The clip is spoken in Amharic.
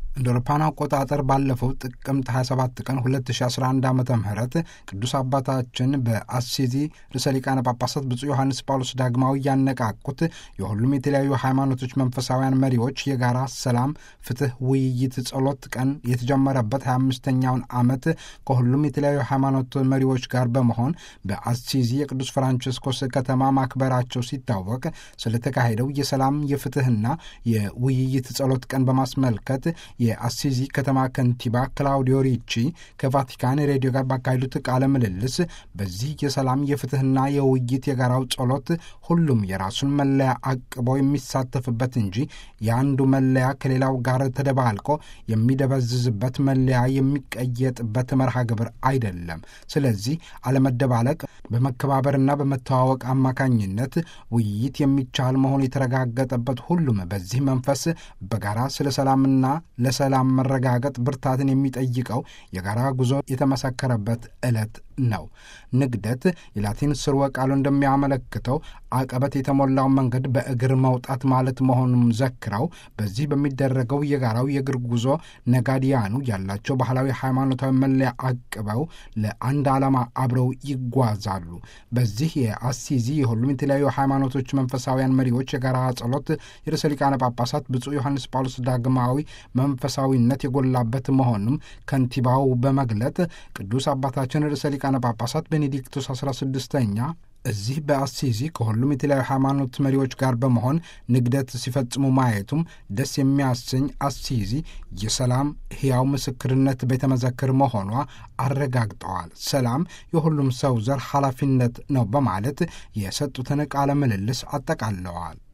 እንደ አውሮፓውያን አቆጣጠር ባለፈው ጥቅምት 27 ቀን 2011 ዓ ም ቅዱስ አባታችን በአሲዚ ርዕሰ ሊቃነ ጳጳሳት ብፁዕ ዮሐንስ ጳውሎስ ዳግማዊ ያነቃቁት የሁሉም የተለያዩ ሃይማኖቶች መንፈሳውያን መሪዎች የጋራ ሰላም፣ ፍትህ፣ ውይይት፣ ጸሎት ቀን የተጀመረበት 25ኛውን ዓመት ከሁሉም የተለያዩ ሃይማኖት መሪዎች ጋር በመሆን በአሲዚ የቅዱስ ፍራንቺስኮስ ከተማ ማክበራቸው ሲታወቅ ስለተካሄደው የሰላም የፍትህና የውይይት ጸሎት ቀን በማስመልከት የአሲዚ ከተማ ከንቲባ ክላውዲዮ ሪቺ ከቫቲካን ሬዲዮ ጋር ባካሄዱት ቃለ ምልልስ በዚህ የሰላም የፍትህና የውይይት የጋራው ጸሎት ሁሉም የራሱን መለያ አቅቦ የሚሳተፍበት እንጂ የአንዱ መለያ ከሌላው ጋር ተደባልቆ የሚደበዝዝበት መለያ የሚቀየጥበት መርሃ ግብር አይደለም። ስለዚህ አለመደባለቅ፣ በመከባበርና በመተዋወቅ አማካኝነት ውይይት የሚቻል መሆኑ የተረጋገጠበት ሁሉም በዚህ መንፈስ በጋራ ስለ ሰላምና ለሰላም መረጋገጥ ብርታትን የሚጠይቀው የጋራ ጉዞ የተመሰከረበት ዕለት ነው። ንግደት የላቲን ስርወ ቃሉ እንደሚያመለክተው አቀበት የተሞላው መንገድ በእግር መውጣት ማለት መሆኑን ዘክረው በዚህ በሚደረገው የጋራው የእግር ጉዞ ነጋዲያኑ ያላቸው ባህላዊ ሃይማኖታዊ መለያ አቅበው ለአንድ ዓላማ አብረው ይጓዛሉ። በዚህ የአሲዚ የሁሉም የተለያዩ ሃይማኖቶች መንፈሳውያን መሪዎች የጋራ ጸሎት የርዕሰ ሊቃነ ጳጳሳት ብፁዕ ዮሐንስ ጳውሎስ ዳግማዊ መንፈሳዊነት የጎላበት መሆኑም ከንቲባው በመግለጥ ቅዱስ አባታችን ርዕሰ ሊቃነ ጳጳሳት ቤኔዲክቶስ 16ኛ እዚህ በአሲዚ ከሁሉም የተለያዩ ሃይማኖት መሪዎች ጋር በመሆን ንግደት ሲፈጽሙ ማየቱም ደስ የሚያሰኝ አሲዚ የሰላም ሕያው ምስክርነት ቤተ መዘክር መሆኗ አረጋግጠዋል። ሰላም የሁሉም ሰው ዘር ኃላፊነት ነው በማለት የሰጡትን ቃለ ምልልስ አጠቃለዋል።